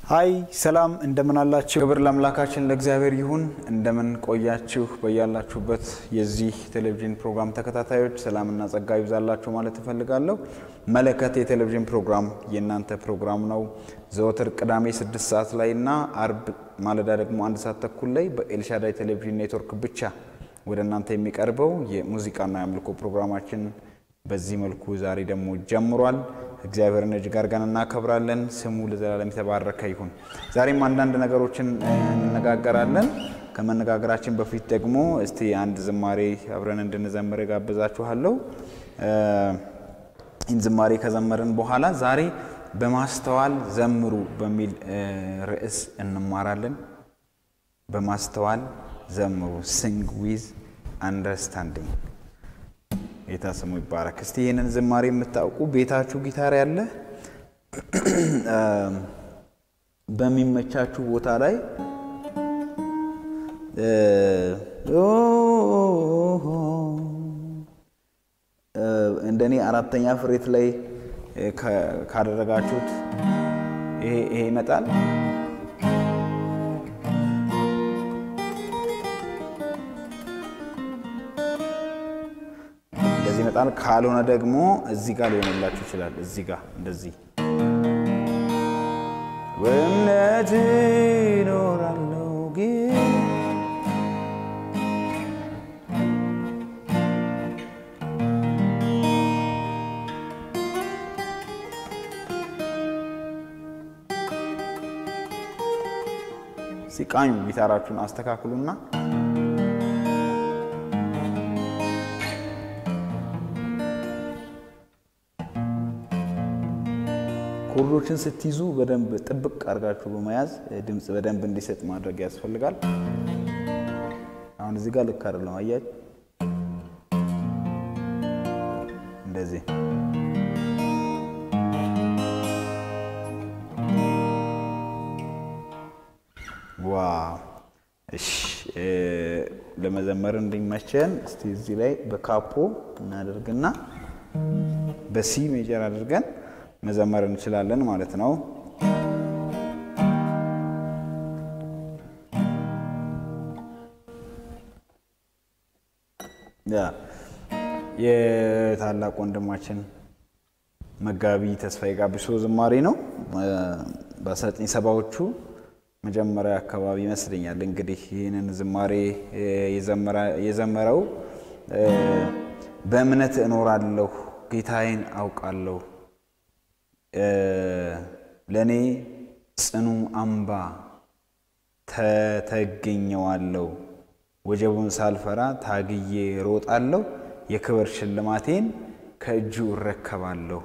ሀይ ሰላም እንደምን አላችሁ? ክብር ለአምላካችን ለእግዚአብሔር ይሁን። እንደምን ቆያችሁ? በያላችሁበት የዚህ ቴሌቪዥን ፕሮግራም ተከታታዮች ሰላምና ጸጋ ይብዛላችሁ ማለት እፈልጋለሁ። መለከት የቴሌቪዥን ፕሮግራም የእናንተ ፕሮግራም ነው። ዘወትር ቅዳሜ ስድስት ሰዓት ላይ እና አርብ ማለዳ ደግሞ አንድ ሰዓት ተኩል ላይ በኤልሻዳይ ቴሌቪዥን ኔትወርክ ብቻ ወደ እናንተ የሚቀርበው የሙዚቃና የአምልኮ ፕሮግራማችን በዚህ መልኩ ዛሬ ደግሞ ጀምሯል። እግዚአብሔርን እጅግ አድርገን እናከብራለን። ስሙ ለዘላለም የተባረከ ይሁን። ዛሬም አንዳንድ ነገሮችን እንነጋገራለን። ከመነጋገራችን በፊት ደግሞ እስቲ አንድ ዝማሬ አብረን እንድንዘምር ጋብዛችኋለሁ። ይህን ዝማሬ ከዘመርን በኋላ ዛሬ በማስተዋል ዘምሩ በሚል ርዕስ እንማራለን። በማስተዋል ዘምሩ፣ ሲንግ ዊዝ አንደርስታንዲንግ ጌታ ስሙ ይባረክ። እስቲ ይህንን ዝማሬ የምታውቁ ቤታችሁ ጊታር ያለ በሚመቻችሁ ቦታ ላይ እንደኔ አራተኛ ፍሬት ላይ ካደረጋችሁት ይሄ ይመጣል። እንደዚህ ይመጣል። ካልሆነ ደግሞ እዚህ ጋር ሊሆንላችሁ ይችላል። እዚህ ጋር እንደዚህ በእምነት እኖራለሁ ግን ሲቃኙ ጊታራችሁን አስተካክሉና ኮርዶችን ስትይዙ በደንብ ጥብቅ አድርጋችሁ በመያዝ ድምፅ በደንብ እንዲሰጥ ማድረግ ያስፈልጋል። አሁን እዚህ ጋር ልክ አይደለም፣ አያችሁ? እንደዚህ ዋ እሺ፣ ለመዘመር እንዲመቸን እስቲ እዚህ ላይ በካፖ እናደርግና በሲ ሜጀር አድርገን መዘመር እንችላለን ማለት ነው። የታላቅ ወንድማችን መጋቢ ተስፋዬ ጋቢሶ ዝማሬ ነው። በአስራዘጠኝ ሰባዎቹ መጀመሪያ አካባቢ ይመስለኛል እንግዲህ ይህንን ዝማሬ የዘመረው በእምነት እኖራለሁ ጌታዬን አውቃለሁ ለእኔ ጽኑ አምባ ተተገኘዋለሁ ወጀቡን ሳልፈራ ታግዬ ሮጣለሁ የክብር ሽልማቴን ከእጁ እረከባለሁ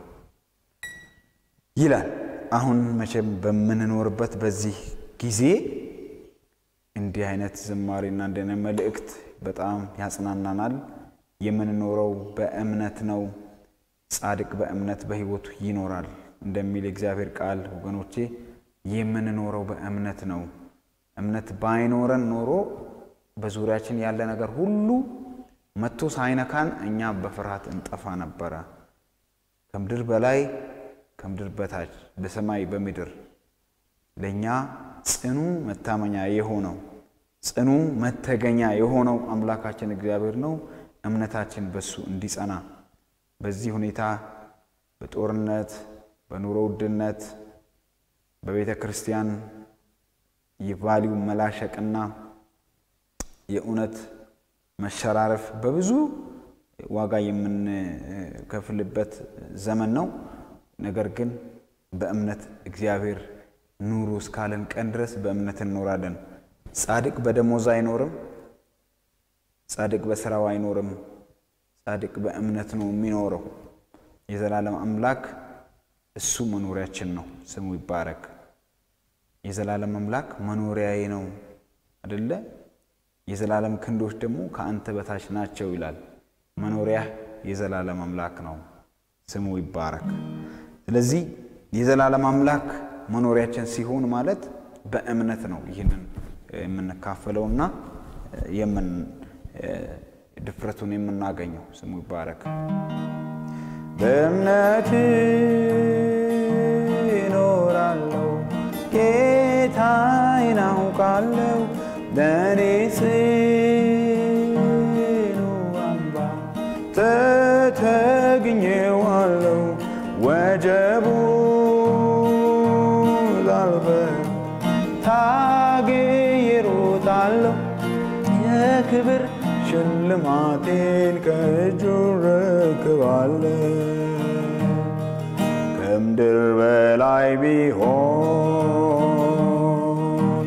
ይላል። አሁን መቼም በምንኖርበት በዚህ ጊዜ እንዲህ አይነት ዝማሬና እንዲህ አይነት መልእክት በጣም ያጽናናናል። የምንኖረው በእምነት ነው። ጻድቅ በእምነት በሕይወቱ ይኖራል እንደሚል የእግዚአብሔር ቃል ወገኖቼ፣ የምንኖረው በእምነት ነው። እምነት ባይኖረን ኖሮ በዙሪያችን ያለ ነገር ሁሉ መጥቶ ሳይነካን እኛ በፍርሃት እንጠፋ ነበረ። ከምድር በላይ ከምድር በታች በሰማይ በምድር ለእኛ ጽኑ መታመኛ የሆነው ጽኑ መተገኛ የሆነው አምላካችን እግዚአብሔር ነው። እምነታችን በሱ እንዲጸና በዚህ ሁኔታ በጦርነት በኑሮ ውድነት በቤተ ክርስቲያን የቫሊው መላሸቅና የእውነት መሸራረፍ በብዙ ዋጋ የምንከፍልበት ዘመን ነው። ነገር ግን በእምነት እግዚአብሔር ኑሩ እስካለን ቀን ድረስ በእምነት እንኖራለን። ጻድቅ በደሞዝ አይኖርም። ጻድቅ በስራው አይኖርም። ጻድቅ በእምነት ነው የሚኖረው። የዘላለም አምላክ እሱ መኖሪያችን ነው። ስሙ ይባረክ። የዘላለም አምላክ መኖሪያዬ ነው አደለ? የዘላለም ክንዶች ደግሞ ከአንተ በታች ናቸው ይላል። መኖሪያ የዘላለም አምላክ ነው። ስሙ ይባረክ። ስለዚህ የዘላለም አምላክ መኖሪያችን ሲሆን ማለት በእምነት ነው ይህንን የምንካፈለውና የምን ድፍረቱን የምናገኘው። ስሙ ይባረክ። በእምነት እኖራለሁ ለእኔ ጽኑ አምባ ተተግኜዋለሁ ወጀቡ ዛልፈር ታግዬ እሮጣለሁ የክብር ሽልማቴን ከእጁ ረክባለሁ ከምድር በላይ ቢሆን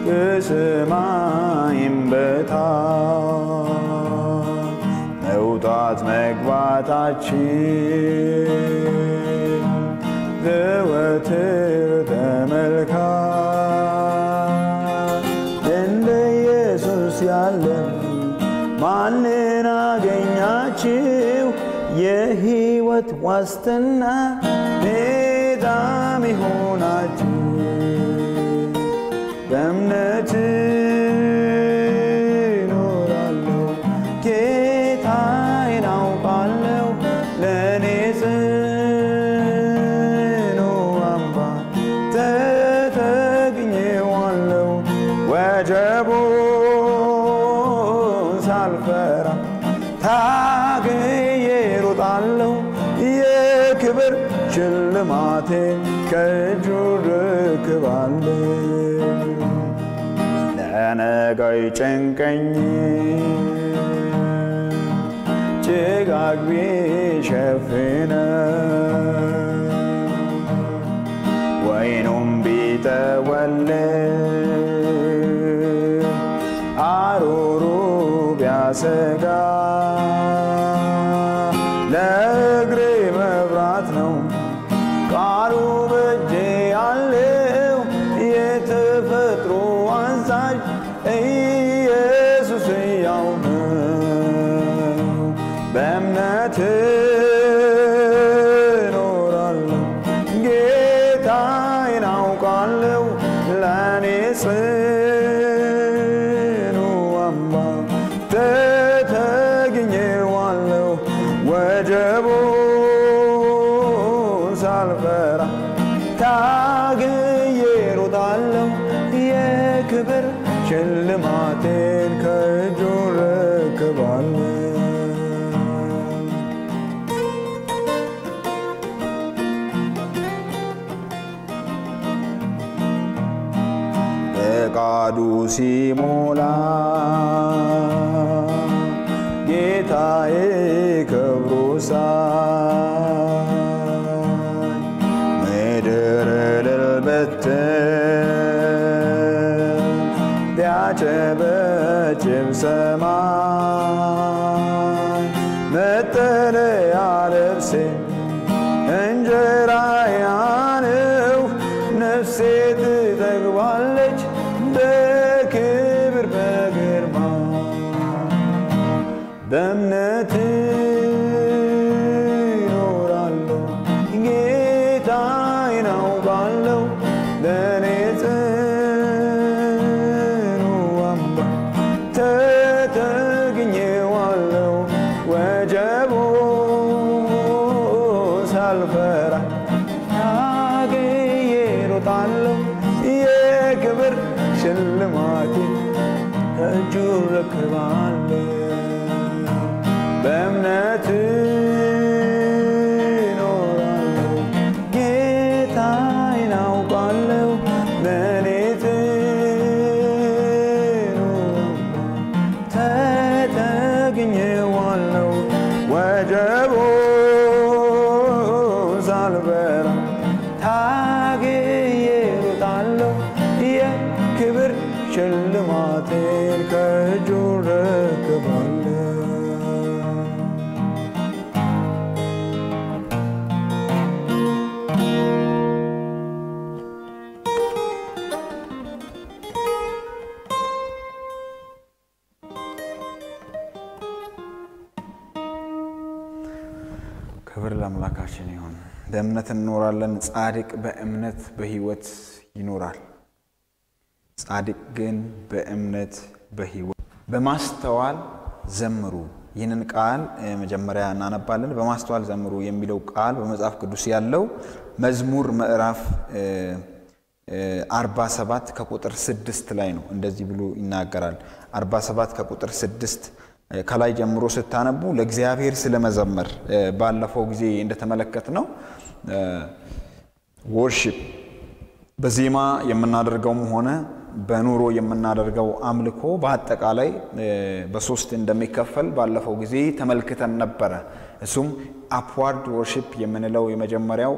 ከሰማይም በታች መውጣት መግባታችን ዘወትር ተመልካች እንደ ኢየሱስ ያለ ማንን አገኛችሁ? የሕይወት ዋስትና ቤዛም ይሆናችሁ በእምነት እኖራለሁ ጌታዬን አውቃለሁ ለእኔ ጽኑ አምባ ተተግኜዋለሁ ወጀቡን ሳልፈራ ታግዬ እሮጣለሁ የክብር ሽልማቴን ከእጁ ርክባለሁ ለነገው ጭንቀኝ ጭጋግ ቢሸፍነ ወይኑም ቢጠወልግ አሩሩ ቢያሰጋ ለእግሬ መብራት ነው ቃሉ በእጄ ያለው የተፈጥሮ አዛዥ ኢየሱስ ሕያው ነው። በእምነት እኖራለሁ ጌታዬን አውቃለሁ ለእኔ ጽኑ አምባ ተተግኜዋለሁ ወጀቡን ሳልፈራ ታግዬ እሮጣለሁ የክብር ሽልማቴን ከእጁ ረክባለሁ። ፈቃዱ ሲሞላ ጌታዬ ክብሩ ሳይ ምድር እልል ብትል ቢያጨበጭብ ሰማይ መጠለያ ልብሴ እንጀራዬ ነው ነፍሴ ትጠግባለች በክብር በግርማ በእምነት እኖራለሁ ጌታዬን አውቃለሁ ለእኔ ጽኑ አምባ ተተግኜዋለሁ ወጀቡን ሳልፈራ ታግዬ እሮጣለሁ የክብር ሽልማቴ ከእጁ ረክባለሁ በእምነት እኖራለሁ ጌታዬን አውቃለሁ ለእኔ ጽኑ ተተግኜዋለሁ ወጀቡን ሳልፈራ ታግዬ እሮጣለሁ የክብር ሽልማቴን ከእጁ ረክባለሁ። ክብር ለአምላካችን ይሁን። በእምነት እንኖራለን። ጻድቅ በእምነት በሕይወት ይኖራል። ጻድቅ ግን በእምነት በሕይወት በማስተዋል ዘምሩ። ይህንን ቃል መጀመሪያ እናነባለን። በማስተዋል ዘምሩ የሚለው ቃል በመጽሐፍ ቅዱስ ያለው መዝሙር ምዕራፍ 47 ከቁጥር 6 ላይ ነው እንደዚህ ብሎ ይናገራል። 47 ከቁጥር 6 ከላይ ጀምሮ ስታነቡ ለእግዚአብሔር ስለመዘመር ባለፈው ጊዜ እንደተመለከት ነው ወርሺፕ በዜማ የምናደርገውም ሆነ በኑሮ የምናደርገው አምልኮ በአጠቃላይ በሶስት እንደሚከፈል ባለፈው ጊዜ ተመልክተን ነበረ። እሱም አፕዋርድ ወርሺፕ የምንለው የመጀመሪያው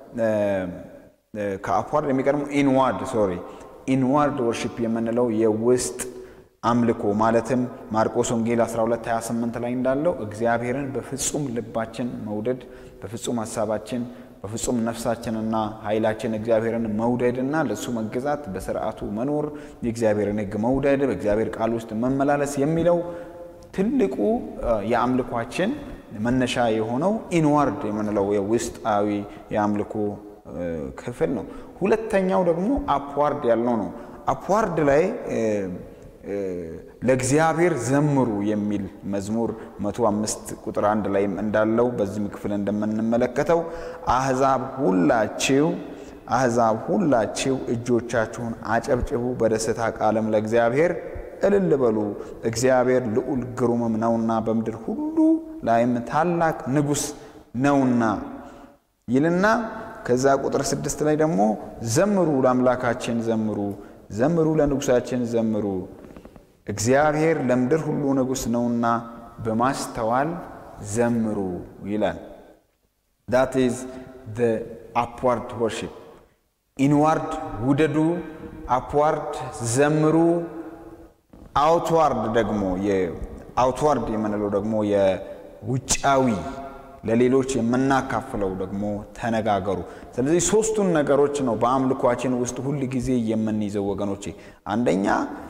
ከአፕዋርድ የሚቀድመው ኢንዋርድ ሶሪ ኢንዋርድ ወርሺፕ የምንለው የውስጥ አምልኮ ማለትም ማርቆስ ወንጌል 1228 ላይ እንዳለው እግዚአብሔርን በፍጹም ልባችን መውደድ፣ በፍጹም ሀሳባችን፣ በፍጹም ነፍሳችንና ኃይላችን እግዚአብሔርን መውደድና ለእሱ መገዛት፣ በስርዓቱ መኖር፣ የእግዚአብሔርን ሕግ መውደድ፣ በእግዚአብሔር ቃል ውስጥ መመላለስ የሚለው ትልቁ የአምልኳችን መነሻ የሆነው ኢንዋርድ የምንለው የውስጣዊ የአምልኮ ክፍል ነው። ሁለተኛው ደግሞ አፕዋርድ ያልነው ነው። አፕዋርድ ላይ ለእግዚአብሔር ዘምሩ የሚል መዝሙር መቶ አምስት ቁጥር አንድ ላይም እንዳለው በዚህም ክፍል እንደምንመለከተው አሕዛብ ሁላችሁ አሕዛብ ሁላችሁ እጆቻችሁን አጨብጭቡ፣ በደስታ ቃልም ለእግዚአብሔር እልል በሉ፣ እግዚአብሔር ልዑል ግሩምም ነውና በምድር ሁሉ ላይም ታላቅ ንጉሥ ነውና ይልና ከዛ ቁጥር ስድስት ላይ ደግሞ ዘምሩ ለአምላካችን ዘምሩ፣ ዘምሩ ለንጉሳችን ዘምሩ እግዚአብሔር ለምድር ሁሉ ንጉሥ ነውና በማስተዋል ዘምሩ ይላል። ዳት ኢዝ ዘ አፕዋርድ ወርሺፕ። ኢንዋርድ ውደዱ፣ አፕዋርድ ዘምሩ። አውትዋርድ ደግሞ የአውትዋርድ የምንለው ደግሞ የውጫዊ ለሌሎች የምናካፍለው ደግሞ ተነጋገሩ። ስለዚህ ሶስቱን ነገሮች ነው በአምልኳችን ውስጥ ሁል ጊዜ የምንይዘው ወገኖቼ። አንደኛ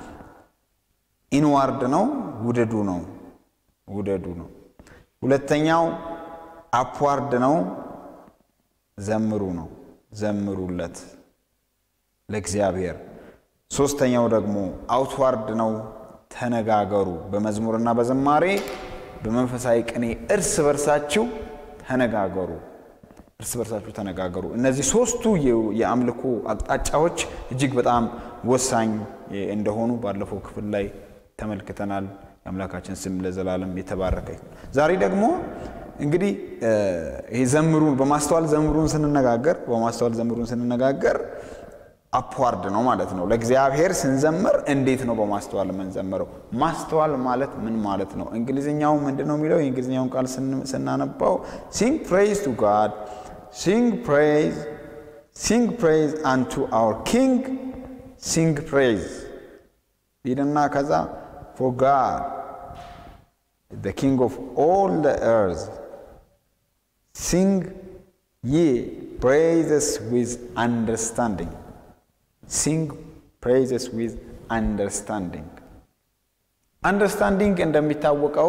ኢንዋርድ ነው፣ ውደዱ ነው ውደዱ ነው። ሁለተኛው አፕዋርድ ነው፣ ዘምሩ ነው፣ ዘምሩለት ለእግዚአብሔር። ሶስተኛው ደግሞ አውትዋርድ ነው፣ ተነጋገሩ። በመዝሙርና በዝማሬ በመንፈሳዊ ቅኔ እርስ በርሳችሁ ተነጋገሩ፣ እርስ በርሳችሁ ተነጋገሩ። እነዚህ ሶስቱ የአምልኮ አቅጣጫዎች እጅግ በጣም ወሳኝ እንደሆኑ ባለፈው ክፍል ላይ ተመልክተናል። የአምላካችን ስም ለዘላለም የተባረከ ይሁን። ዛሬ ደግሞ እንግዲህ ይሄ ዘምሩን በማስተዋል ዘምሩን ስንነጋገር በማስተዋል ዘምሩን ስንነጋገር አፕዋርድ ነው ማለት ነው። ለእግዚአብሔር ስንዘምር እንዴት ነው በማስተዋል የምንዘምረው? ማስተዋል ማለት ምን ማለት ነው? እንግሊዝኛው ምንድን ነው የሚለው? የእንግሊዝኛውን ቃል ስናነባው ሲንግ ፕሬይዝ ቱ ጋድ ሲንግ ፕሬይዝ ሲንግ ፕሬይዝ አንቱ አወር ኪንግ ሲንግ ፕሬይዝ ይልና ከዛ ፎር ጋድ the king of all the earth sing ye praises with understanding sing praises with understanding አንደርስታንዲንግ እንደሚታወቀው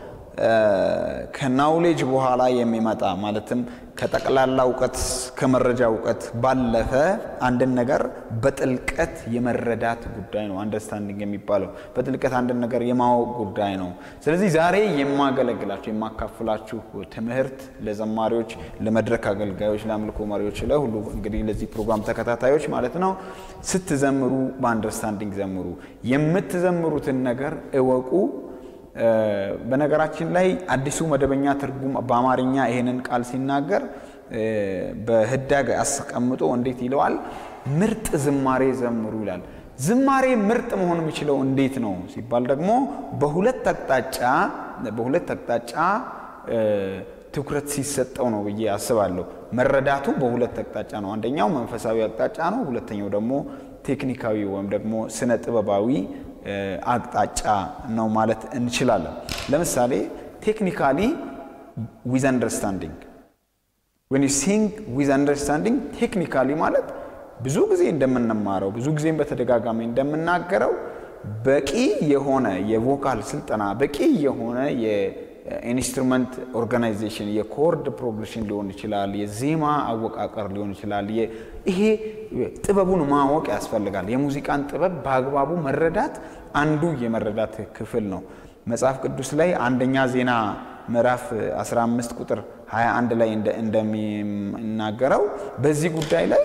ከናውሌጅ በኋላ የሚመጣ ማለትም ከጠቅላላ እውቀት ከመረጃ እውቀት ባለፈ አንድን ነገር በጥልቀት የመረዳት ጉዳይ ነው። አንደርስታንዲንግ የሚባለው በጥልቀት አንድን ነገር የማወቅ ጉዳይ ነው። ስለዚህ ዛሬ የማገለግላችሁ የማካፍላችሁ ትምህርት ለዘማሪዎች፣ ለመድረክ አገልጋዮች፣ ለአምልኮ መሪዎች፣ ለሁሉ እንግዲህ ለዚህ ፕሮግራም ተከታታዮች ማለት ነው። ስትዘምሩ በአንደርስታንዲንግ ዘምሩ። የምትዘምሩትን ነገር እወቁ። በነገራችን ላይ አዲሱ መደበኛ ትርጉም በአማርኛ ይሄንን ቃል ሲናገር በህዳግ አስቀምጦ እንዴት ይለዋል? ምርጥ ዝማሬ ዘምሩ ይላል። ዝማሬ ምርጥ መሆን የሚችለው እንዴት ነው ሲባል ደግሞ በሁለት አቅጣጫ በሁለት አቅጣጫ ትኩረት ሲሰጠው ነው ብዬ አስባለሁ። መረዳቱ በሁለት አቅጣጫ ነው። አንደኛው መንፈሳዊ አቅጣጫ ነው። ሁለተኛው ደግሞ ቴክኒካዊ ወይም ደግሞ ስነ ጥበባዊ አቅጣጫ ነው ማለት እንችላለን። ለምሳሌ ቴክኒካሊ ዊዝ አንደርስታንዲንግ ዌን ዩ ሲንግ ዊዝ አንደርስታንዲንግ ቴክኒካሊ ማለት ብዙ ጊዜ እንደምንማረው ብዙ ጊዜም በተደጋጋሚ እንደምናገረው በቂ የሆነ የቮካል ስልጠና በቂ የሆነ የኢንስትሩመንት ኦርጋናይዜሽን የኮርድ ፕሮግሬሽን ሊሆን ይችላል፣ የዜማ አወቃቀር ሊሆን ይችላል። ይሄ ጥበቡን ማወቅ ያስፈልጋል። የሙዚቃን ጥበብ በአግባቡ መረዳት አንዱ የመረዳት ክፍል ነው። መጽሐፍ ቅዱስ ላይ አንደኛ ዜና ምዕራፍ 15 ቁጥር 21 ላይ እንደሚናገረው በዚህ ጉዳይ ላይ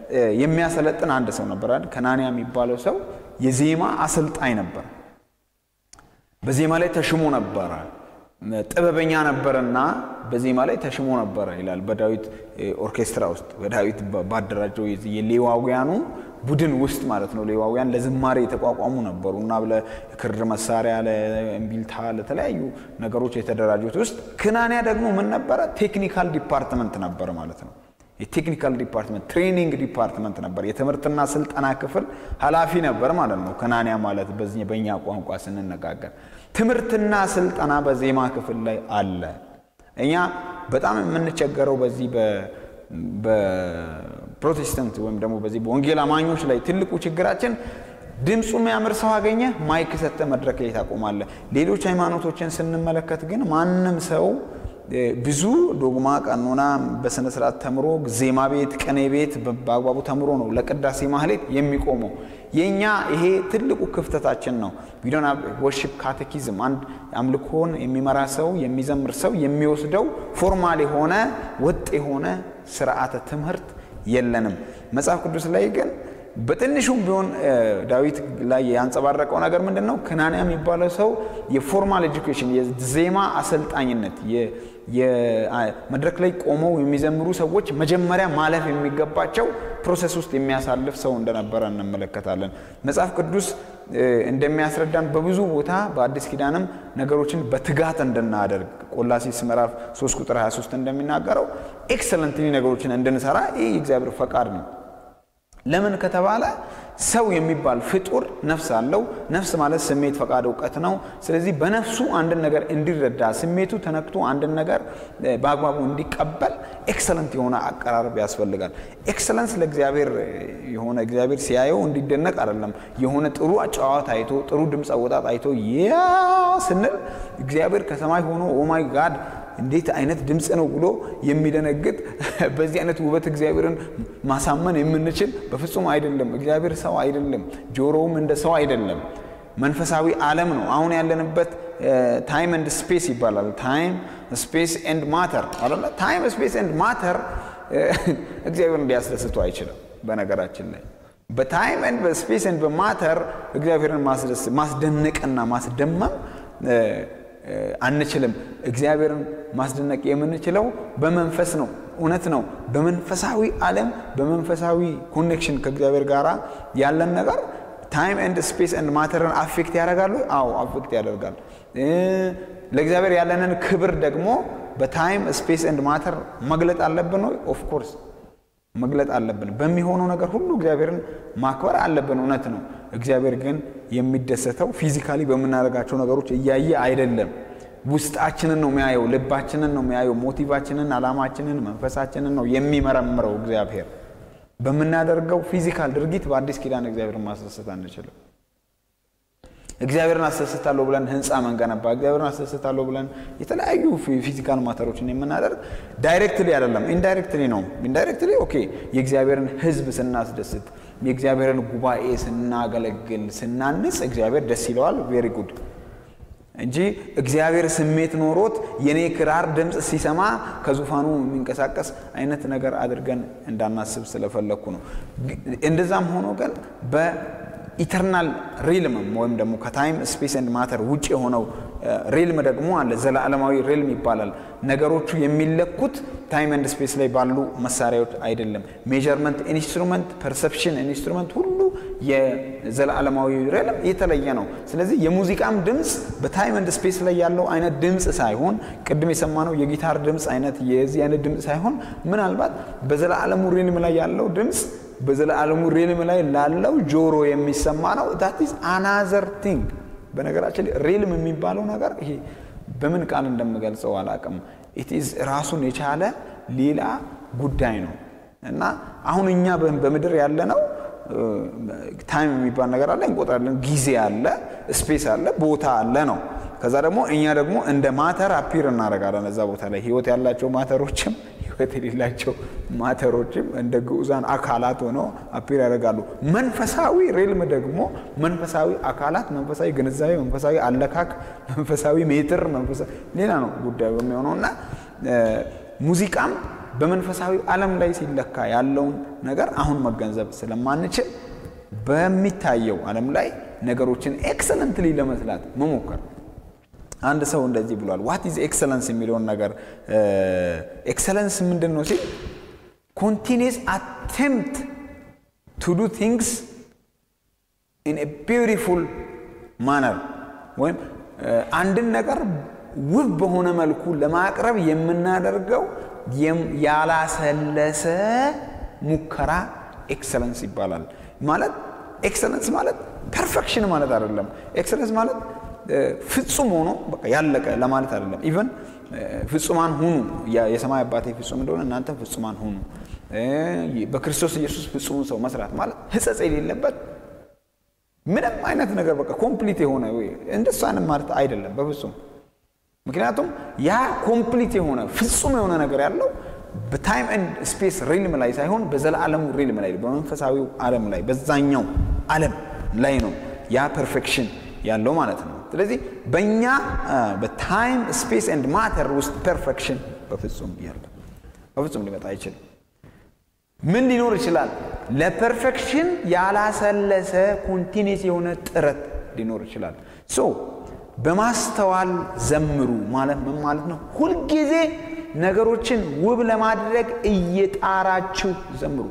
የሚያሰለጥን አንድ ሰው ነበር። ከናንያ የሚባለው ሰው የዜማ አሰልጣኝ ነበር። በዜማ ላይ ተሽሞ ነበረ። ጥበበኛ ነበረና በዜማ ላይ ተሽሞ ነበረ ይላል። በዳዊት ኦርኬስትራ ውስጥ በዳዊት ባደራጀው የሌዋውያኑ ቡድን ውስጥ ማለት ነው። ሌዋውያን ለዝማሬ የተቋቋሙ ነበሩ እና ለክር መሳሪያ፣ ለእምቢልታ፣ ለተለያዩ ነገሮች የተደራጁት ውስጥ ክናንያ ደግሞ ምን ነበረ? ቴክኒካል ዲፓርትመንት ነበረ ማለት ነው። የቴክኒካል ዲፓርትመንት ትሬኒንግ ዲፓርትመንት ነበር። የትምህርትና ስልጠና ክፍል ኃላፊ ነበር ማለት ነው። ክናንያ ማለት በእኛ ቋንቋ ስንነጋገር ትምህርትና ስልጠና በዜማ ክፍል ላይ አለ። እኛ በጣም የምንቸገረው በዚህ በፕሮቴስታንት ወይም ደግሞ በዚህ በወንጌል አማኞች ላይ ትልቁ ችግራችን ድምፁ የሚያምር ሰው አገኘ ማይክ ሰጠ መድረክ ላይ ታቆማለህ። ሌሎች ሃይማኖቶችን ስንመለከት ግን ማንም ሰው ብዙ ዶግማ ቀኖና በስነ ስርዓት ተምሮ ዜማ ቤት፣ ቅኔ ቤት በአግባቡ ተምሮ ነው ለቅዳሴ ማህሌት የሚቆመው። የእኛ ይሄ ትልቁ ክፍተታችን ነው። ዊዶን ወርሺፕ ካቴኪዝም አንድ አምልኮን የሚመራ ሰው የሚዘምር ሰው የሚወስደው ፎርማል የሆነ ወጥ የሆነ ስርዓተ ትምህርት የለንም። መጽሐፍ ቅዱስ ላይ ግን በትንሹም ቢሆን ዳዊት ላይ ያንጸባረቀው ነገር ምንድን ነው? ክናንያ የሚባለው ሰው የፎርማል ኤጁኬሽን የዜማ አሰልጣኝነት መድረክ ላይ ቆመው የሚዘምሩ ሰዎች መጀመሪያ ማለፍ የሚገባቸው ፕሮሰስ ውስጥ የሚያሳልፍ ሰው እንደነበረ እንመለከታለን። መጽሐፍ ቅዱስ እንደሚያስረዳን በብዙ ቦታ በአዲስ ኪዳንም ነገሮችን በትጋት እንድናደርግ ቆላሲስ ምዕራፍ 3 ቁጥር 23 እንደሚናገረው ኤክሰለንትሊ ነገሮችን እንድንሰራ ይህ የእግዚአብሔር ፈቃድ ነው። ለምን ከተባለ ሰው የሚባል ፍጡር ነፍስ አለው። ነፍስ ማለት ስሜት፣ ፈቃድ፣ እውቀት ነው። ስለዚህ በነፍሱ አንድን ነገር እንዲረዳ ስሜቱ ተነክቶ አንድን ነገር በአግባቡ እንዲቀበል ኤክሰለንት የሆነ አቀራረብ ያስፈልጋል። ኤክሰለንስ ለእግዚአብሔር የሆነ እግዚአብሔር ሲያየው እንዲደነቅ አይደለም። የሆነ ጥሩ አጨዋወት አይቶ ጥሩ ድምፅ አወጣጥ አይቶ ያ ስንል እግዚአብሔር ከሰማይ ሆኖ ኦማይ ጋድ እንዴት አይነት ድምፅ ነው ብሎ የሚደነግጥ በዚህ አይነት ውበት እግዚአብሔርን ማሳመን የምንችል በፍጹም አይደለም። እግዚአብሔር ሰው አይደለም፣ ጆሮውም እንደ ሰው አይደለም። መንፈሳዊ ዓለም ነው። አሁን ያለንበት ታይም ኤንድ ስፔስ ይባላል። ታይም ስፔስ ኤንድ ማተር አለ። ታይም ስፔስ ኤንድ ማተር እግዚአብሔርን ሊያስደስቱ አይችልም። በነገራችን ላይ በታይም ኤንድ በስፔስ ኤንድ በማተር እግዚአብሔርን ማስደነቅና ማስደመም አንችልም። እግዚአብሔርን ማስደነቅ የምንችለው በመንፈስ ነው። እውነት ነው። በመንፈሳዊ ዓለም በመንፈሳዊ ኮኔክሽን ከእግዚአብሔር ጋር ያለን ነገር ታይም ኤንድ ስፔስ ኤንድ ማተርን አፌክት ያደርጋሉ። አዎ አፌክት ያደርጋል። ለእግዚአብሔር ያለንን ክብር ደግሞ በታይም ስፔስ ኤንድ ማተር መግለጥ አለብን ወይ? ኦፍኮርስ መግለጥ አለብን። በሚሆነው ነገር ሁሉ እግዚአብሔርን ማክበር አለብን። እውነት ነው። እግዚአብሔር ግን የሚደሰተው ፊዚካሊ በምናደርጋቸው ነገሮች እያየ አይደለም። ውስጣችንን ነው የሚያየው፣ ልባችንን ነው የሚያየው፣ ሞቲቫችንን፣ አላማችንን፣ መንፈሳችንን ነው የሚመረምረው እግዚአብሔር። በምናደርገው ፊዚካል ድርጊት በአዲስ ኪዳን እግዚአብሔርን ማስደሰት አንችልም። እግዚአብሔርን አስደስታለሁ ብለን ህንፃ መንገነባ፣ እግዚአብሔርን አስደስታለሁ ብለን የተለያዩ ፊዚካል ማተሮችን የምናደርግ ዳይሬክትሊ አይደለም፣ ኢንዳይሬክትሊ ነው። ኢንዳይሬክትሊ ኦኬ፣ የእግዚአብሔርን ህዝብ ስናስደስት፣ የእግዚአብሔርን ጉባኤ ስናገለግል፣ ስናንጽ እግዚአብሔር ደስ ይለዋል። ቬሪ ጉድ እንጂ እግዚአብሔር ስሜት ኖሮት የኔ ክራር ድምፅ ሲሰማ ከዙፋኑ የሚንቀሳቀስ አይነት ነገር አድርገን እንዳናስብ ስለፈለግኩ ነው። እንደዛም ሆኖ ግን በኢተርናል ሪልም ወይም ደግሞ ከታይም ስፔስ ኤንድ ማተር ውጭ የሆነው ሪልም ደግሞ አለ። ዘላለማዊ ሪልም ይባላል። ነገሮቹ የሚለኩት ታይም ኤንድ ስፔስ ላይ ባሉ መሳሪያዎች አይደለም። ሜዠርመንት ኢንስትሩመንት፣ ፐርሰፕሽን ኢንስትሩመንት ሁሉ የዘላለማዊ ሪልም የተለየ ነው። ስለዚህ የሙዚቃም ድምፅ በታይም ኤንድ ስፔስ ላይ ያለው አይነት ድምፅ ሳይሆን ቅድም የሰማነው የጊታር ድምፅ አይነት የዚህ አይነት ድምፅ ሳይሆን ምናልባት በዘላለሙ ሪልም ላይ ያለው ድምፅ በዘላለሙ ሪልም ላይ ላለው ጆሮ የሚሰማ ነው። ዳት ኢዝ አናዘር ቲንግ። በነገራችን ሪልም የሚባለው ነገር ይሄ በምን ቃል እንደምገልጸው አላቅም። ኢትዝ ራሱን የቻለ ሌላ ጉዳይ ነው እና አሁን እኛ በምድር ያለ ነው ታይም የሚባል ነገር አለ፣ እንቆጥራለን። ጊዜ አለ፣ ስፔስ አለ፣ ቦታ አለ ነው። ከዛ ደግሞ እኛ ደግሞ እንደ ማተር አፒር እናደርጋለን እዛ ቦታ ላይ ህይወት ያላቸው ማተሮችም ህይወት የሌላቸው ማተሮችም እንደ ግዑዛን አካላት ሆነው አፒር ያደርጋሉ። መንፈሳዊ ሬልም ደግሞ መንፈሳዊ አካላት፣ መንፈሳዊ ግንዛቤ፣ መንፈሳዊ አለካክ፣ መንፈሳዊ ሜትር፣ ሌላ ነው ጉዳዩ የሚሆነው እና ሙዚቃም በመንፈሳዊ ዓለም ላይ ሲለካ ያለውን ነገር አሁን መገንዘብ ስለማንችል በሚታየው ዓለም ላይ ነገሮችን ኤክሰለንትሊ ለመስላት መሞከር። አንድ ሰው እንደዚህ ብሏል። ዋት ኢዝ ኤክሰለንስ የሚለውን ነገር ኤክሰለንስ ምንድን ነው ሲል ኮንቲኒስ አቴምፕት ቱ ዱ ቲንግስ ኢን ኤ ቢዩቲፉል ማነር ወይም አንድን ነገር ውብ በሆነ መልኩ ለማቅረብ የምናደርገው ያላሰለሰ ሙከራ ኤክሰለንስ ይባላል። ማለት ኤክሰለንስ ማለት ፐርፌክሽን ማለት አይደለም። ኤክሰለንስ ማለት ፍጹም ሆኖ በቃ ያለቀ ለማለት አይደለም። ኢቨን ፍጹማን ሁኑ የሰማይ አባቴ ፍጹም እንደሆነ እናንተም ፍጹማን ሁኑ። በክርስቶስ ኢየሱስ ፍጹም ሰው መስራት ማለት ሕጸጽ የሌለበት ምንም አይነት ነገር በቃ ኮምፕሊት የሆነ እንደሱ አይነት ማለት አይደለም በፍጹም። ምክንያቱም ያ ኮምፕሊት የሆነ ፍጹም የሆነ ነገር ያለው በታይም ኤንድ ስፔስ ሪልም ላይ ሳይሆን በዘላለሙ ሪልም ላይ በመንፈሳዊው ዓለም ላይ በዛኛው ዓለም ላይ ነው ያ ፐርፌክሽን ያለው ማለት ነው። ስለዚህ በእኛ በታይም ስፔስ ኤንድ ማተር ውስጥ ፐርፌክሽን በፍጹም ያለ በፍጹም ሊመጣ አይችልም። ምን ሊኖር ይችላል? ለፐርፌክሽን ያላሰለሰ ኮንቲኒስ የሆነ ጥረት ሊኖር ይችላል። ሶ በማስተዋል ዘምሩ ማለት ምን ማለት ነው? ሁልጊዜ ነገሮችን ውብ ለማድረግ እየጣራችሁ ዘምሩ።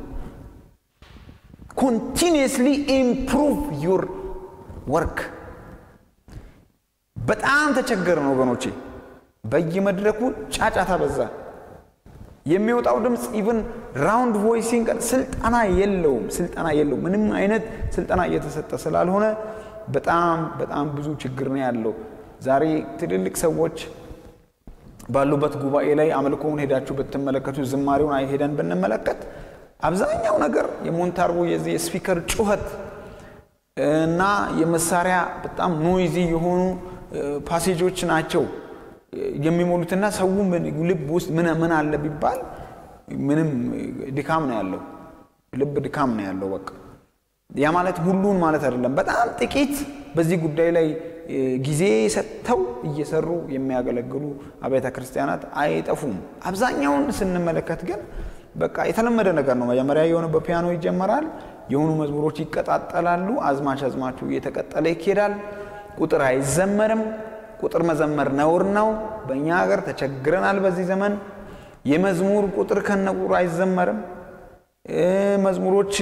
ኮንቲኒየስሊ ኢምፕሩቭ ዩር ወርክ። በጣም ተቸገርን ወገኖቼ። በየመድረኩ ጫጫታ በዛ። የሚወጣው ድምፅ ኢቭን ራውንድ ቮይሲንግ ስልጠና የለውም፣ ስልጠና የለውም። ምንም አይነት ስልጠና እየተሰጠ ስላልሆነ በጣም በጣም ብዙ ችግር ነው ያለው። ዛሬ ትልልቅ ሰዎች ባሉበት ጉባኤ ላይ አምልኮውን ሄዳችሁ ብትመለከቱ ዝማሬውን ሄደን ብንመለከት አብዛኛው ነገር የሞንታርቦ የዚህ የስፒከር ጩኸት እና የመሳሪያ በጣም ኖይዚ የሆኑ ፓሴጆች ናቸው የሚሞሉትና ሰው ልብ ውስጥ ምን ምን አለ ቢባል ምንም ድካም ነው ያለው። ልብ ድካም ነው ያለው። በቃ ያ ማለት ሁሉን ማለት አይደለም። በጣም ጥቂት በዚህ ጉዳይ ላይ ጊዜ ሰጥተው እየሰሩ የሚያገለግሉ አብያተ ክርስቲያናት አይጠፉም። አብዛኛውን ስንመለከት ግን በቃ የተለመደ ነገር ነው። መጀመሪያ የሆነ በፒያኖ ይጀመራል። የሆኑ መዝሙሮች ይቀጣጠላሉ። አዝማች አዝማቹ እየተቀጠለ ይኬዳል። ቁጥር አይዘመርም። ቁጥር መዘመር ነውር ነው። በእኛ ሀገር ተቸግረናል። በዚህ ዘመን የመዝሙር ቁጥር ከነ ቁጥሩ አይዘመርም። መዝሙሮች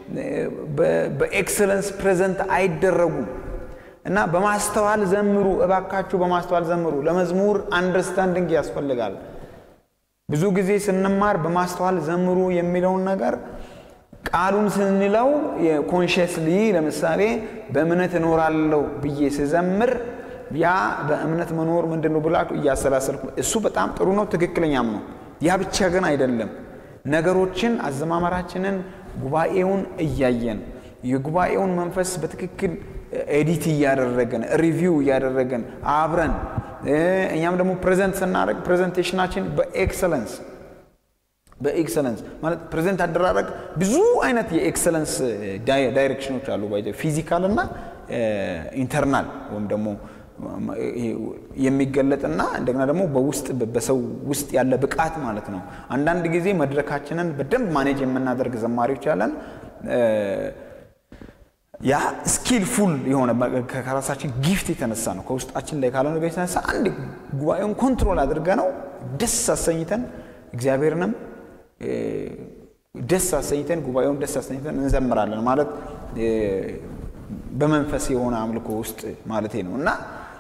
በኤክሰለንስ ፕሬዘንት አይደረጉም እና በማስተዋል ዘምሩ፣ እባካችሁ በማስተዋል ዘምሩ። ለመዝሙር አንደርስታንዲንግ ያስፈልጋል። ብዙ ጊዜ ስንማር በማስተዋል ዘምሩ የሚለውን ነገር ቃሉን ስንለው ኮንሽስሊ ለምሳሌ በእምነት እኖራለሁ ብዬ ስዘምር ያ በእምነት መኖር ምንድን ነው ብላችሁ እያሰላሰልኩ እሱ በጣም ጥሩ ነው፣ ትክክለኛም ነው። ያ ብቻ ግን አይደለም። ነገሮችን አዘማመራችንን ጉባኤውን እያየን የጉባኤውን መንፈስ በትክክል ኤዲት እያደረገን ሪቪው እያደረገን አብረን እኛም ደግሞ ፕሬዘንት ስናደርግ ፕሬዘንቴሽናችን በኤክሰለንስ በኤክሰለንስ ማለት ፕሬዘንት አደራረግ ብዙ አይነት የኤክሰለንስ ዳይሬክሽኖች አሉ። ፊዚካል እና ኢንተርናል ወይም ደግሞ የሚገለጥና እንደገና ደግሞ በውስጥ በሰው ውስጥ ያለ ብቃት ማለት ነው። አንዳንድ ጊዜ መድረካችንን በደንብ ማኔጅ የምናደርግ ዘማሪዎች ያለን ያ ስኪልፉል የሆነ ከራሳችን ጊፍት የተነሳ ነው። ከውስጣችን ላይ ካለ ነገር የተነሳ አንድ ጉባኤውን ኮንትሮል አድርገ ነው ደስ አሰኝተን እግዚአብሔርንም ደስ አሰኝተን ጉባኤውን ደስ አሰኝተን እንዘምራለን ማለት በመንፈስ የሆነ አምልኮ ውስጥ ማለት ነው እና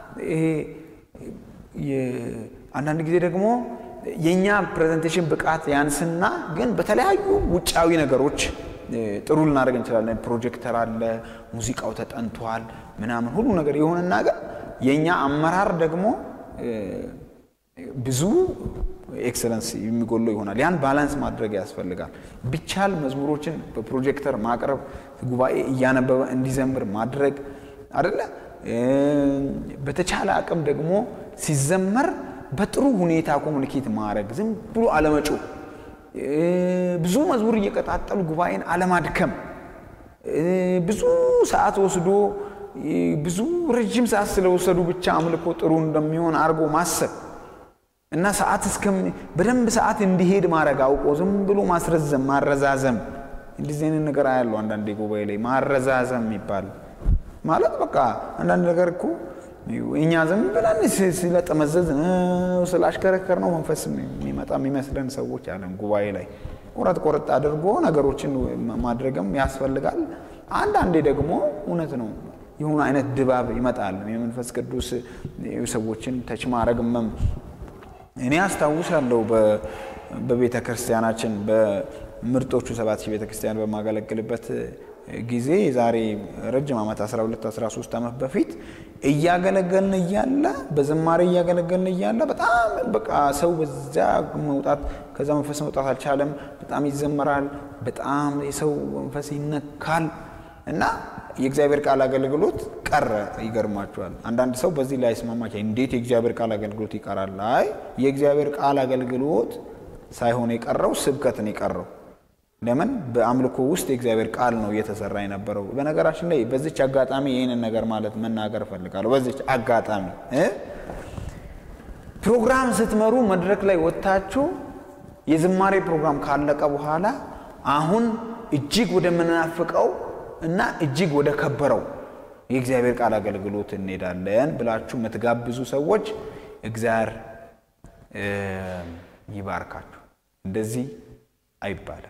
ይሄ አንዳንድ ጊዜ ደግሞ የእኛ ፕሬዘንቴሽን ብቃት ያንስና ግን በተለያዩ ውጫዊ ነገሮች ጥሩ ልናደርግ እንችላለን። ፕሮጀክተር አለ፣ ሙዚቃው ተጠንቷል፣ ምናምን ሁሉ ነገር የሆነና ግን የእኛ አመራር ደግሞ ብዙ ኤክሰለንስ የሚጎለው ይሆናል። ያን ባላንስ ማድረግ ያስፈልጋል። ቢቻል መዝሙሮችን በፕሮጀክተር ማቅረብ፣ ጉባኤ እያነበበ እንዲዘምር ማድረግ አደለ። በተቻለ አቅም ደግሞ ሲዘመር በጥሩ ሁኔታ ኮሙኒኬት ማድረግ፣ ዝም ብሎ አለመጮ፣ ብዙ መዝሙር እየቀጣጠሉ ጉባኤን አለማድከም፣ ብዙ ሰዓት ወስዶ ብዙ ረጅም ሰዓት ስለወሰዱ ብቻ አምልኮ ጥሩ እንደሚሆን አድርጎ ማሰብ እና ሰዓት እስከ በደንብ ሰዓት እንዲሄድ ማድረግ አውቆ ዝም ብሎ ማስረዘም ማረዛዘም እንደዚህ አይነት ነገር አያለው። አንዳንዴ ጉባኤ ላይ ማረዛዘም የሚባል ማለት በቃ አንዳንድ ነገር እኮ እኛ ዝም ብለን ስለጠመዘዝ ስላሽከረከር ነው መንፈስ የሚመጣ የሚመስለን ሰዎች አለን። ጉባኤ ላይ ቆረጥ ቆረጥ አድርጎ ነገሮችን ማድረግም ያስፈልጋል። አንዳንዴ ደግሞ እውነት ነው የሆነ አይነት ድባብ ይመጣል። የመንፈስ ቅዱስ ሰዎችን ተች ማድረግ እኔ አስታውሳለሁ በቤተ ክርስቲያናችን በምርጦቹ ሰባት ሺህ ቤተ ክርስቲያን በማገለግልበት ጊዜ የዛሬ ረጅም ዓመት 12 13 ዓመት በፊት እያገለገልን እያለ በዝማሬ እያገለገልን እያለ በጣም በቃ ሰው በዛ መውጣት ከዛ መንፈስ መውጣት አልቻለም። በጣም ይዘመራል። በጣም የሰው መንፈስ ይነካል እና የእግዚአብሔር ቃል አገልግሎት ቀረ። ይገርማችኋል። አንዳንድ ሰው በዚህ ላይ አይስማማች። እንዴት የእግዚአብሔር ቃል አገልግሎት ይቀራል? አይ የእግዚአብሔር ቃል አገልግሎት ሳይሆን የቀረው ስብከትን የቀረው ለምን በአምልኮ ውስጥ የእግዚአብሔር ቃል ነው እየተሰራ የነበረው። በነገራችን ላይ በዚች አጋጣሚ ይህንን ነገር ማለት መናገር እፈልጋለሁ። በዚች አጋጣሚ ፕሮግራም ስትመሩ መድረክ ላይ ወጥታችሁ የዝማሬ ፕሮግራም ካለቀ በኋላ አሁን እጅግ ወደምናፍቀው እና እጅግ ወደ ከበረው የእግዚአብሔር ቃል አገልግሎት እንሄዳለን ብላችሁ የምትጋብዙ ሰዎች እግዚአብሔር ይባርካችሁ። እንደዚህ አይባልም።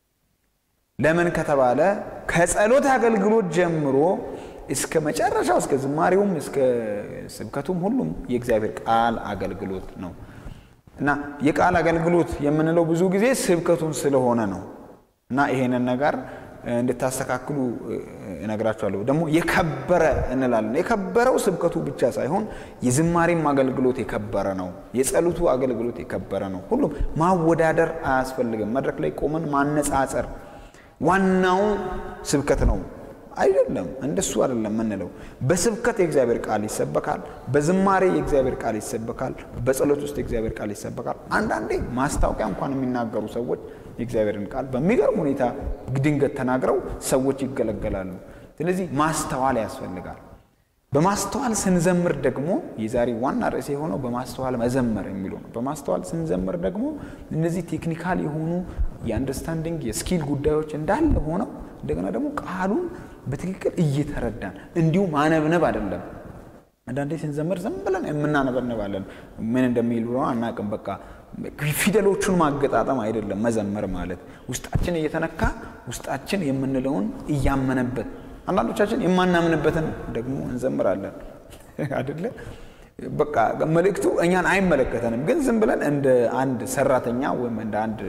ለምን ከተባለ ከጸሎት አገልግሎት ጀምሮ እስከ መጨረሻው እስከ ዝማሬውም እስከ ስብከቱም ሁሉም የእግዚአብሔር ቃል አገልግሎት ነው እና የቃል አገልግሎት የምንለው ብዙ ጊዜ ስብከቱን ስለሆነ ነው እና ይሄንን ነገር እንድታስተካክሉ እነግራችኋለሁ። ደግሞ የከበረ እንላለን። የከበረው ስብከቱ ብቻ ሳይሆን የዝማሬም አገልግሎት የከበረ ነው። የጸሎቱ አገልግሎት የከበረ ነው። ሁሉም ማወዳደር አያስፈልግም። መድረክ ላይ ቆመን ማነጻጸር ዋናው ስብከት ነው አይደለም። እንደሱ አይደለም የምንለው። በስብከት የእግዚአብሔር ቃል ይሰበካል። በዝማሬ የእግዚአብሔር ቃል ይሰበካል። በጸሎት ውስጥ የእግዚአብሔር ቃል ይሰበካል። አንዳንዴ ማስታወቂያ እንኳን የሚናገሩ ሰዎች የእግዚአብሔርን ቃል በሚገርም ሁኔታ ድንገት ተናግረው ሰዎች ይገለገላሉ። ስለዚህ ማስተዋል ያስፈልጋል። በማስተዋል ስንዘምር ደግሞ የዛሬ ዋና ርዕስ የሆነው በማስተዋል መዘመር የሚለው ነው። በማስተዋል ስንዘምር ደግሞ እነዚህ ቴክኒካል የሆኑ የአንደርስታንዲንግ የስኪል ጉዳዮች እንዳለ ሆነው እንደገና ደግሞ ቃሉን በትክክል እየተረዳን እንዲሁ ማነብነብ አይደለም። አንዳንዴ ስንዘምር ዝም ብለን የምናነበንባለን ምን እንደሚል ብሎ አናቅም። በቃ ፊደሎቹን ማገጣጠም አይደለም መዘመር ማለት ውስጣችን እየተነካ ውስጣችን የምንለውን እያመነበት አንዳንዶቻችን የማናምንበትን ደግሞ እንዘምራለን አይደለ? በቃ መልእክቱ እኛን አይመለከተንም፣ ግን ዝም ብለን እንደ አንድ ሰራተኛ ወይም እንደ አንድ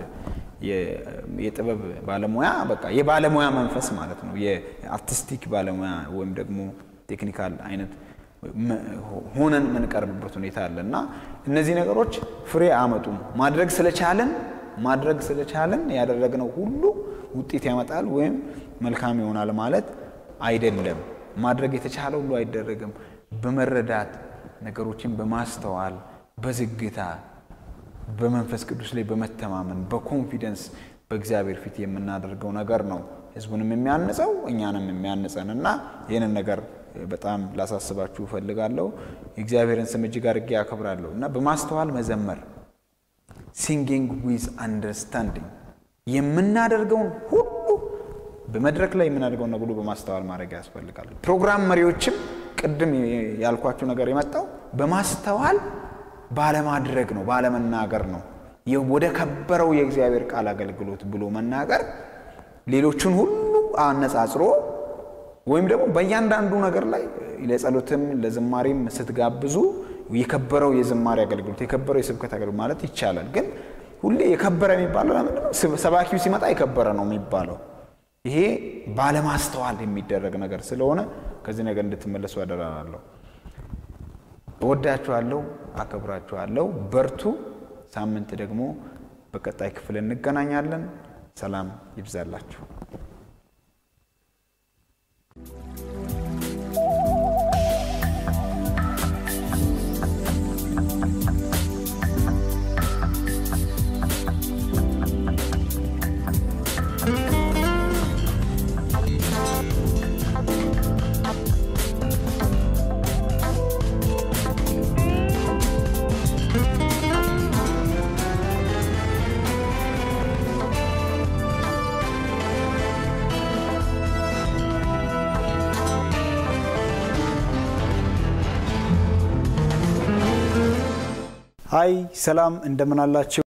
የጥበብ ባለሙያ በቃ የባለሙያ መንፈስ ማለት ነው። የአርቲስቲክ ባለሙያ ወይም ደግሞ ቴክኒካል አይነት ሆነን የምንቀርብበት ሁኔታ አለ እና እነዚህ ነገሮች ፍሬ አያመጡም። ማድረግ ስለቻለን ማድረግ ስለቻለን ያደረግነው ሁሉ ውጤት ያመጣል ወይም መልካም ይሆናል ማለት አይደለም። ማድረግ የተቻለ ሁሉ አይደረግም። በመረዳት ነገሮችን በማስተዋል በዝግታ በመንፈስ ቅዱስ ላይ በመተማመን በኮንፊደንስ በእግዚአብሔር ፊት የምናደርገው ነገር ነው ህዝቡንም የሚያንጸው እኛንም የሚያንጸን እና ይህንን ነገር በጣም ላሳስባችሁ እፈልጋለሁ። የእግዚአብሔርን ስም እጅግ አድርጌ ያከብራለሁ እና በማስተዋል መዘመር ሲንጊንግ ዊዝ አንደርስታንዲንግ የምናደርገውን ሁሉ በመድረክ ላይ የምናደርገውን ነገር ሁሉ በማስተዋል ማድረግ ያስፈልጋል። ፕሮግራም መሪዎችም ቅድም ያልኳቸው ነገር የመጣው በማስተዋል ባለማድረግ ነው፣ ባለመናገር ነው። ወደ ከበረው የእግዚአብሔር ቃል አገልግሎት ብሎ መናገር ሌሎቹን ሁሉ አነጻጽሮ ወይም ደግሞ በእያንዳንዱ ነገር ላይ ለጸሎትም ለዝማሬም ስትጋብዙ የከበረው የዝማሬ አገልግሎት የከበረው የስብከት አገልግሎት ማለት ይቻላል። ግን ሁሌ የከበረ የሚባለው ለምንድን ነው? ሰባኪው ሲመጣ የከበረ ነው የሚባለው። ይሄ ባለማስተዋል የሚደረግ ነገር ስለሆነ ከዚህ ነገር እንድትመለሱ አደራላለሁ። እወዳችኋለሁ፣ አከብራችኋለሁ። በርቱ። ሳምንት ደግሞ በቀጣይ ክፍል እንገናኛለን። ሰላም ይብዛላችሁ። ሀይ ሰላም እንደምን አላችሁ?